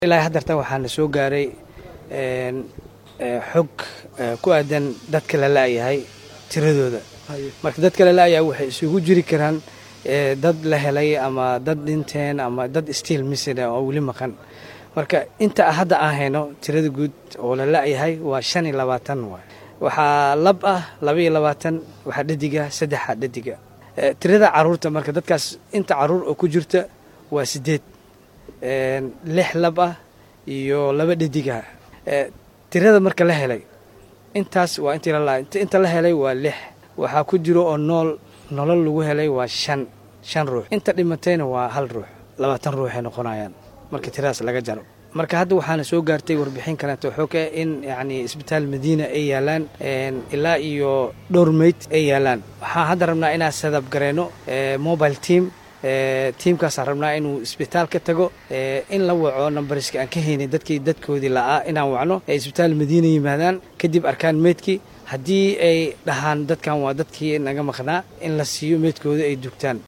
ilaa haddartan waxaana soo gaaray xog ku aadan dadka la la'yahay tiradooda marka dadka la la'yahay waxay isugu jiri karaan dad la helay ama dad dhinteen ama dad stiil misida oo weli maqan marka inta hadda aan hayno tirada guud oo la la'yahay waa shan iyo labaatan waay waxaa lab ah laba iyo labaatan waxaa dhadiga saddexa dhadiga tirada caruurta marka dadkaas inta caruur oo ku jirta waa sideed lix lab ah iyo laba dhadiga tirada marka la helay intaas waa intii la inta la helay waa lix waxaa ku jiro oo nool nolol lagu helay waa shan shan ruux inta dhimatayna waa hal ruux labaatan ruuxay noqonayaan marka tiradaas laga jaro marka hadda waxaana soo gaartay warbixin kaleeto xoog ah in yacni isbitaal madiina ay yaalaan ilaa iyo dhowr meyd ay yaalaan waxaan hadda rabnaa inaan sadab gareyno mobile team tiimkaasaan rabnaa inuu isbitaal ka tago in la waco numbariska aan ka haynay dadkii dadkoodii la'aa inaan wacno ay isbitaal madiina yimaadaan kadib arkaan meydkii haddii ay dhahaan dadkan waa dadkii naga maqnaa in la siiyo meydkooda ay dugtaan